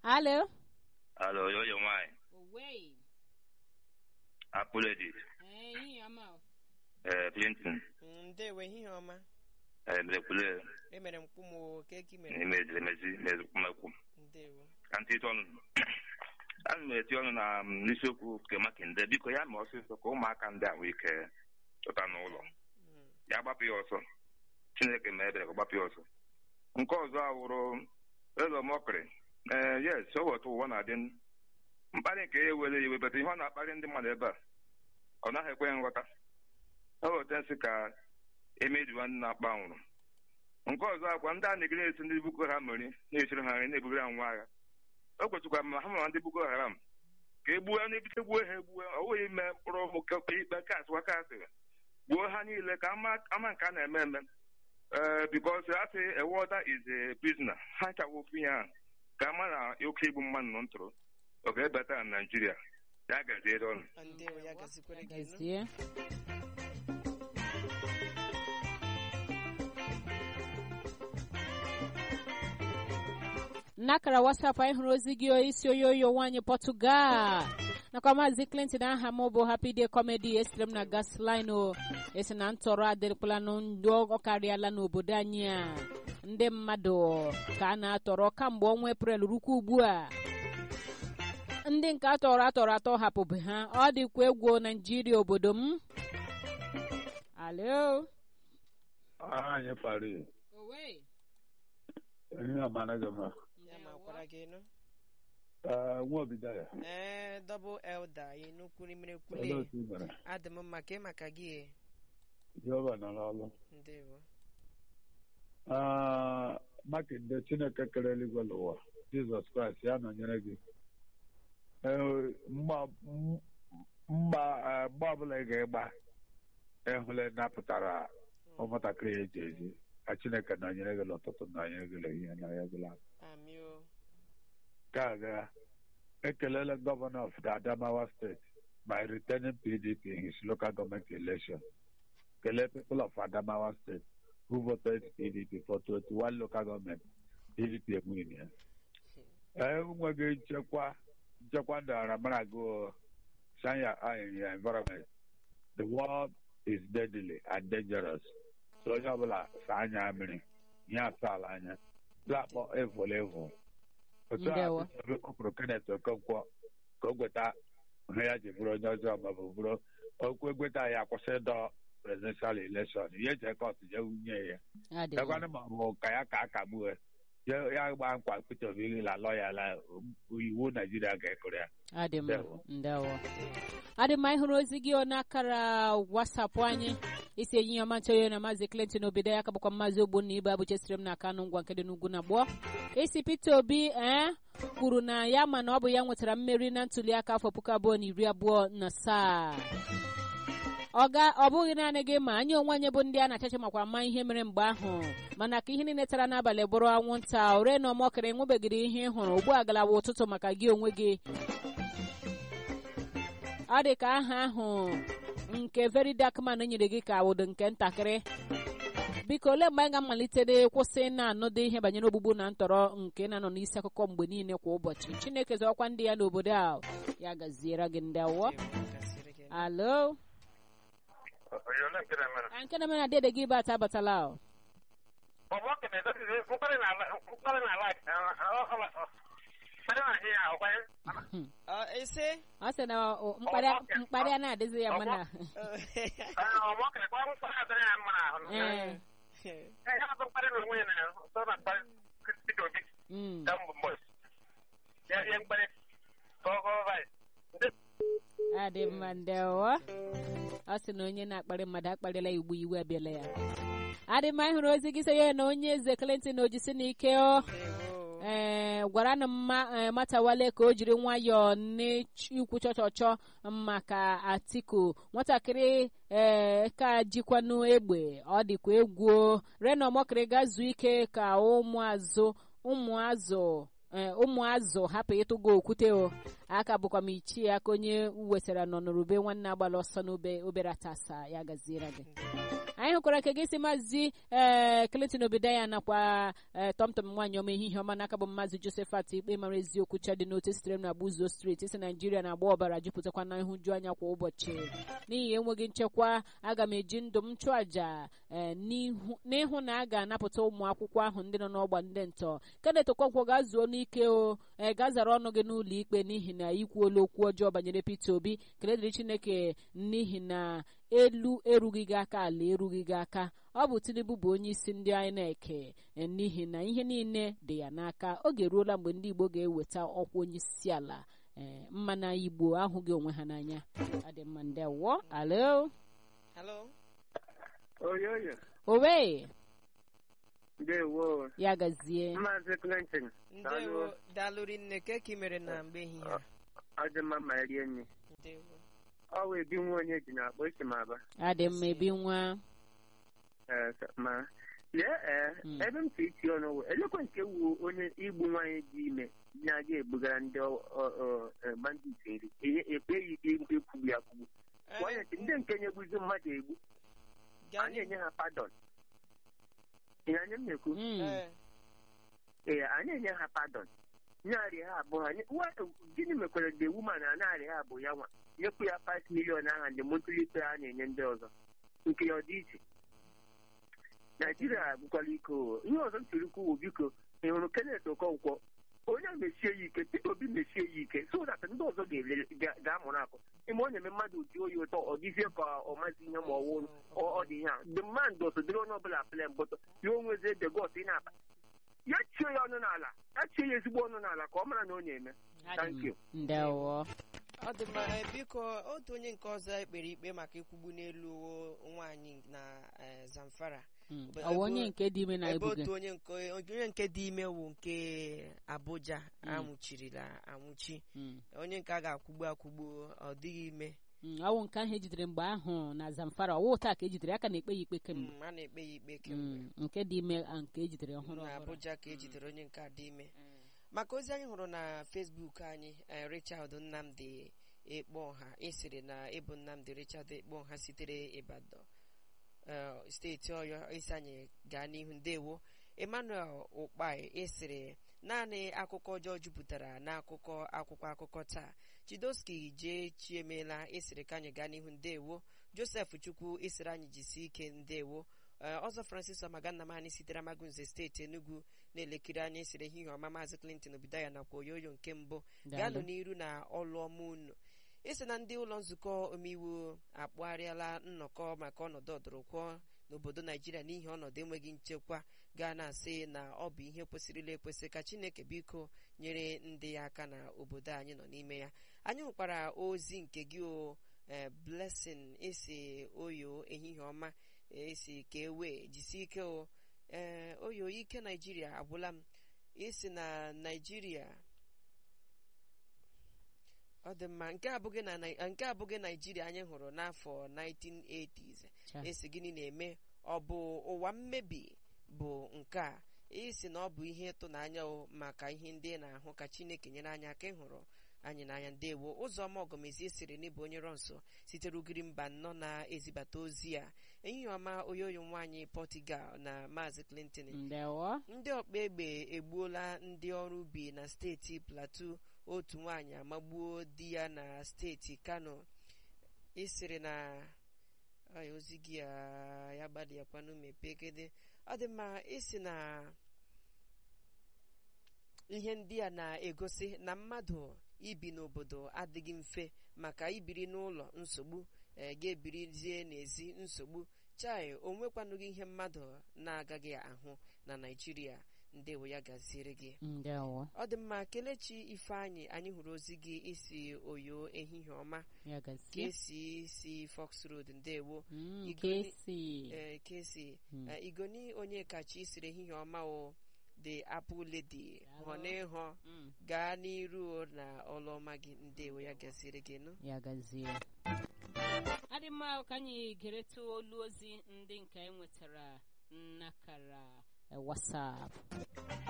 Alo. Alo, yo yo nwanyị. Owei. Apologies. Eh, ihe ọma. o. Eh, Clinton. ndewo ehihie ọma Eh, Mlekwule. emere mkpu m o keki mere Imezi, emezi, mezukwumekwu. ndewo Ka ntị ịtụ ọnụ. Ana m eti ọnụ na mm, n'isiokwu nke Makinde. Biko ya ma ọsịsọ ka ụmụaka ndị a nwee ike chọta n'ụlọ. Mm. Ya gbapụ ya ọsọ. Chineke ma ebere ka ọ gbapụ ya ọsọ. Nke ọzọ awụrụ eze mọkịrị. Ee, yes, o wetu ụwa na-adị n- mkparị nke ya ewere iwe bata ihe ọ na-akparị ndị mmadụ ebe a ọ naghị ekwe nghọta o weta nsị ka emejuwa ndị na-akpa nwụrụ nke ọzọ akwa ndị a na-egere esi ndị Boko Haram meri na-esiri ha nri na-ebugara ha ngwa agha o kwetụkwa ma ha ma ndị Boko Haram ka e gbuo n'ebite gbuo ha egbuo ọ bụghị ime mkpụrụ ụmụ ke- ikpe kasị wakasị gbuo ha niile ka ama ama nke a na-eme eme ee bikos a sị a warder is a prisoner ha chawa ofu ya ahụ ka ama na oke igbu mmadụ nọ ntụrụ ọ ga-ebata na Naijiria ya gaziere ọnụ Ah, ndewo ya gazikwere gị nụ. Gazie. n'akara wasapụ anyị hụrụ ozi gị isi onye oyo nwaanyị pọtụgal nakwa maazị clinton aha m bụ happy day comedy esitere m na gasline o esi na ntọrọ adịrịkwala ndị ọ karịala n'obodo anyị a ndị mmadụ ka a na-atọrọ kamgbe ọnwa eprel rukwa ugbu a ndị nke atọrọ atọrọ atọ hapụbe ha ọ dịkwa egwu naijiria obodo m alo anyị pari ihe amana gị ma ya ma kwara gị nụ nwa obido ya ee dọbụl elda anyị n'ukwu rimere olee kwule otu ị mere adị m mma ka ị maka gị e. jehova nọ n'ọlụ ndewo Ah, makinde chineke kere eluigwe n'ụwa jizọs kraịst ya nọnyere gị Eh, mgba m- mgba eh, mgbe ọbụla ị ga-ịgba ịhụla napụtara ụmụntakịrị ya eji eji ka chineke nọnyere gị n'ụtụtụ nọnyere gị n'ehihie nọnyere gị n'abalị amị o Nke a ga ekelela gọvanọ of the Adamawa State by returning PDP in his local government election. Kelee people of Adamawa State who voted PDP for 21 local government PDP enweghị ya. Ee, enweghị nchekwa nchekwa ndị aramara gụ Sanya in your environment. The world is deadly and dangerous. So onye ọbụla saa anya mmiri ihe asaala anya. Lakpọ evil evil. otu a Ndewo. kpọpụrụ Kenneth Okonkwo ka o gweta ihe ya ji bụrụ onye ọzọ maọbụ bụrụ okwu egweta ya kwụsị ịdọ presidential election ihe eji ekọt je wunye ya adịghị ekwanụ ma ọ bụ ka ya ka akagbuo ya ya gba nkwa Peter Obi la lọya la iwu Naijiria ga-ekụrụ ya adị mma Ndewo. ndewo adị mma ịhụrụ ozi gị n'akara wasapụ anyị isi enyi ya ọma onye na maazị clinton obido ya ka bụkwa maazị ogbonna ibe abụchesiri m na kanụ ngwa nke dị n'ugwu na gboo isi peter obi ee kwuru na ya ma na ọ bụ ya nwetara mmeri na ntuliaka afọ puku abụọ na iri abụọ na asaa ọga ọ bụghị naanị gị ma anyị onwe anyị bụ ndị a na-achacha makwa ama ihe mere mgbe ahụ mana ka ihe niile tara n'abalị bụrụ anwụnta ore na ọmọkịrị enwebegịrị ihe ị hụrụ ugbu a galawa ụtụtụ maka gị onwe gị ọ dị ka aha ahụ nke very dark man nyere gị ka wụdo nke ntakịrị biko olee mgbe anyị ga-amalitere kwụsị na-anụdị ihe banyere ogbugbu na ntọrọ nke na-anọ n'isi akụkọ mgbe niile kwa ụbọchị chineke zọkwa ndị ya n'obodo a ya gaziere gị ndị awọ Ndewo, gasịrị gị nụ. alo a nke na-eme na dede gị bata abatala o. Ọ, ise ọ sị na o, mkparị mkparị a na-adịzi ya mana ee mm. adị mma ndewo ọ sị na onye na-akparị mmadụ akparịla igbu iwe abịala ya adị mma ịhụrụ ozi gị sị ya na onye eze Clinton ojisi n'ike ọ ndewo ee gwara na mma ee, matawale ka o jiri nwayọọ n'ikwu chọchọchọ maka atiku nwatakịrị ee ka jikwanụ egbe ọ dịkwa egwu rena ọmọkịrị ga zuo ike ka ụmụazụ ụmụazụ ee, ụmụazụ hapụ ịtụgo okwute o aka bụkwa m ichie aka onye wetara nọ n'orube nwanne agbala ọsọ n'obe obere atasa ya gaziere gị anyị hụkwara ka gị si maazị ee Clinton Obidaya nakwa ee tọmtọm nwaanyị ọma ehihie ọma n'aka bụ maazị Josephat ikpe mara eziokwu chadị n'otu sitere m na Abuzo steeti isi Naijiria na-agba ọbara jupụtakwa na nhụju anya kwa ụbọchị n'ihi enweghị nchekwa aga m eji ndụ m chụọ àjà ee n'ịhụ na a ga-anapụta ụmụ akwụkwọ ahụ ndị nọ n'ọgba ndị ntọ Kenneth Okonkwo ga-zuo n'ike o ee gazara ọnụ gị n'ụlọ ikpe n'ihi na ikwuola okwu ọjọọ banyere Peter Obi keledịrị Chineke n'ihi na elu erughị gị aka ala erughị gị aka ọ bụ Tinubu bụ onye isi ndị INEC n'ihi na ihe niile dị ya n'aka oge eruola mgbe ndị Igbo ga-eweta ọkwa onye isi ala ee mma na Igbo ahụghị onwe ha n'anya adị mma ndewo alo Hello? oyoyo owe ndewo ya gazie maazị Clinton Ndewo dalụri nne ke ka ị mere na mgbe ehihie a? ọ dị mma ma rie nri Ndewo. ọ wee bi nwa onye ji na-akpọ isi m aba adị mma ebi nwa Ee, s- ma lee ee Mm. ebe m si iti ọnụ wụ elekwa nke wu onye igbu nwaanyị dị ime na-aga ebugara ndị ọ- ọ- ọ- eh, bandit eri Enye- ekpeghị ikpe ekwugbu ya kwugbu nwaanyị sị, ndị nke nyegbuzi mmadụ egbu Gaa anyị enye ha padọn ihe anya m na-ekwu Mm. Ee, ee anyị enye ha padọn narị ha abụọ ha nye- wa- gịnị mekwara the woman na narị ha abụọ ya nwa nyekwu ya 5 million aha ndị motuli ikpe a na-enye ndị ọzọ nke ya ọ dị iche naijiria bụkwala iko ihe ọzọ m tiri kwuwo biko ị hụrụ Kenneth Okonkwo onye a mechie ya ike Peter Obi mechie ya ike so that ndị ọzọ ga-ele- ga- ga-amụrụ akụ ime ọ na-eme mmadụ ji oyi ụtọ ọ dịzie ka ọ mazi ihe ma ọ wụ ọ dị ihe a the man does dịrị onye ọbụla plan but ya onwezi ede gos ị na-akpa ya chie ya ọnụ n'ala ya chie ya ezigbo ọnụ n'ala ka ọ mara na ọ na-eme thank you ndewo ọ dị mma ee, biko otu onye nke ọzọ ekpere ikpe maka ikwugbu n'elu nwaanyị na eh, Zamfara Mm. Ebe- ọ bụ onye nke dị ime na ebe ebuge otu onye nke onye nke dị ime wụ nke Abuja Mm. anwụchirila anwụchi Mm. onye nke a ga-akwụgbu akwụgbu ọ dịghị ime Mm, ọ wụ nke ahụ ejidere mgbe ahụ na Zamfara ọwụ taa ka ejidere aka na-ekpe ya ikpe kemgbe Mm, a na-ekpe ya ikpe kemgbe Mm, nke dị ime a nke ejidere ọhụrụ na ọhụrụ Abuja ka ejidere onye nke a dị ime maka ozi anyị hụrụ na Facebook anyị eh, Richard Nnamdi Ekpeọha ịsịrị na ịbụ Nnamdi Richard Ekpeọha sitere Ibadan eh, steeti Ọyọ isi anyị gaa n'ihu ndewo Emmanuel Ụkpai ịsịrị naanị akụkọ ọjọọ jupụtara n'akụkọ akwụkwọ akụkọ taa Chidoski jee chiemela ịsịrị ka anyị gaa n'ihu ndewo Joseph Chukwu ịsịrị anyị jisi ike ndewo Ee, ọzọ Francis Ọmagannamani sitere Amagunze steeti Enugu na-elekiri anya esiri ehihie ọma maazị Clinton Obidaya nakwa oyoyo nke mbụ gaanụ Daalụ. n'iru na ọlụ ọma unu isi na ndị ụlọ nzukọ omeiwu akpụgharịala nnọkọ maka ọnọdụ ọdụrụkwụọ n'obodo naijiria n'ihi ọnọdụ enweghị nchekwa gaa na-asị na ọ bụ ihe kwesịrịla ekwesị ka chineke biko nyere ndị ya aka na obodo anyị nọ n'ime ya anyị hụkwara ozi nke gị o eh, blessing esi oyo ehihie ọma esi ka ewe jisi ike o ee oyo ike naijiria agwụla m isi na naijiria ọ dị mma nke abụghị na Nai- nke abụghị naijiria anyị hụrụ n'afọ 1980s Cha. esi gịnị na-eme ọ bụ ụwa mmebi bụ nke a isi na ọ bụ ihe ịtụnanya o maka ihe ndị ị na-ahụ ka chineke nyere anyị aka ịhụrụ anyị n'anya ndewo ụzọma ọgọmezie siri n'ịbụ onye rọ nso sitere ugiri mba nnọ na-ezibata ozi a ehihie ọma oyoyo nwaanyị Portugal na maazị Clinton ndewo ndị ọkpa egbe egbuola ndị ọrụ ubi na steeti Plateau otu nwaanyị amagbuo di ya na steeti Kano ịsịrị na Ay, ozi gị a ya gbadịakwanụ mepegede ọ dị mma ịsị na ihe ndị a na-egosi na mmadụ ibi n'obodo adịghị mfe maka ibiri n'ụlọ nsogbu eh, ga-ebirizie n'ezi nsogbu chai o nwekwanụghị ihe mmadụ na-agaghị ahụ na Naịjirịa ndewo ya gaziere gị ndewo ọ dị mma kelechi ifeanyị anyị hụrụ ozi gị isi oyo ehihie ọma ya ka gazie esi si Fox Road ndewo Mm, Igwe- ka esi ee ka esi Mm. Eh, igoni onye kachi siri ehihie ọma o the apple lady Daalụ. hụ n'ịhụ Mm, gaa n'iru na ọlụ ọma gị ndewo ya gasịrị gị nụ ya gazie adị mma ka anyị geretụ olu ozi ndị nke anyị nwetara nnakara eh, WhatsApp